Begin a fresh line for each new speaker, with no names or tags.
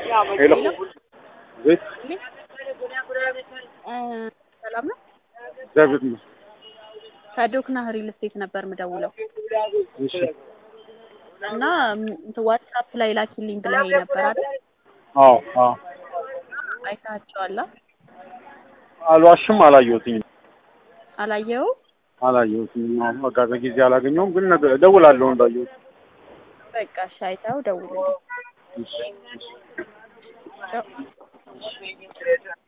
ሄሎ ቤት
ሰላም ነው።
እግዚአብሔር ይመስገን።
ከዶክና ሪል ስቴት ነበር ምደውለው
እሺ
እና እንትን ዋትሳፕ ላይ ላኪልኝ ብለኸኝ ነበር አይደል?
አዎ አዎ
አይተሃቸዋል?
አልዋሽም፣ አላየሁትኝም
አላየኸውም?
አላየሁትኝም። አሁን በቃ በጊዜ አላገኘሁም፣ ግን ነገ እደውላለሁ እንዳየሁት።
በቃ እሺ፣ አይተኸው ደውልልኝ።
እሺ እሺ
ቻው።